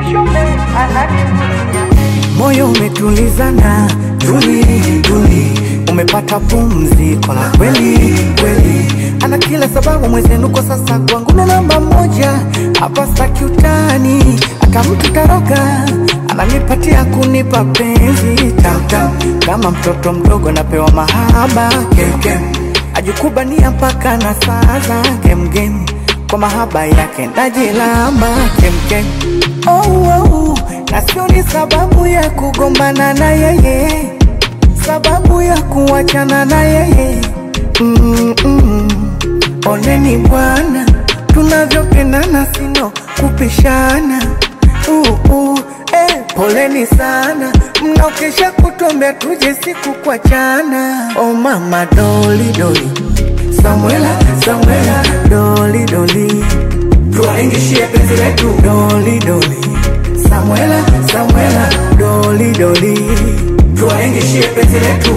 Shumbe ananivutia moyo umetulizana, tuli tuli, umepata pumziko la kweli kweli. Ana kila sababu mwezenu kwa sasa kwangu ndo namba moja, hapa staki utani, hata mtu taroka ananipatia kunipa penzi tamtam, kama mtoto mdogo napewa mahaba kemkem, ajikubania mpaka na saa za gemgem, kwa mahaba yake najilamba kemkem oh, oh, na sio ni sababu ya kugombana na yeye, sababu ya kuachana na yeye mm -mm. Oneni bwana, tunavyopendana sino kupishana uh, uh, eh, poleni sana mnaokesha kutuambia tuje siku kuachana. Oh mama doli doli, Samuela Samuela doli doli, tuwaingishie penzi letu doli doli, Samuela Samuela doli doli, tuwaingishie penzi letu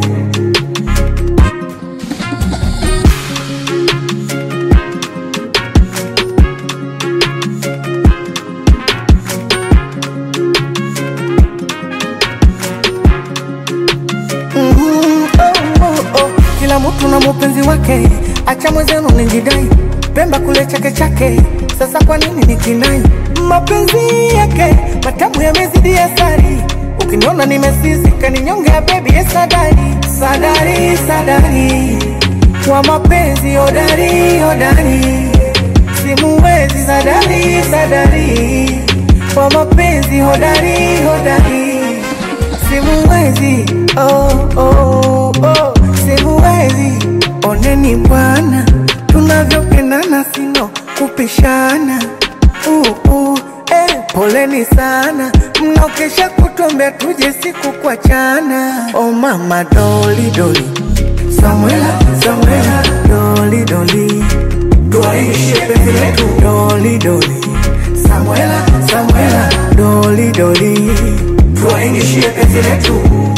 Mhm, oh, oh, oh. Kila mtu na mupenzi wake, acha mwenzenu nijidai, Pemba kule chake chake, sasa kwa nini nikinai? Mapenzi yake matamu yamezidi asari, ukiniona nimesisika ninyonge ya bebi ye sadari, sadari, sadari wa mapenzi hodari, hodari simuwezi, sadari, sadari wa mapenzi hodari, hodari simuwezi oh, oh, oh, simuwezi. Oneni bwana, tunavyopendana sino kupishana uh, uh, eh, poleni sana mnaokesha kutuambia tuje siku kuachana. Oh mama doli doli, Samuela Samuela doli doli, tuwaishie penzi letu doli doli, Samuela Samuela doli doli tuwaingishie penzi letu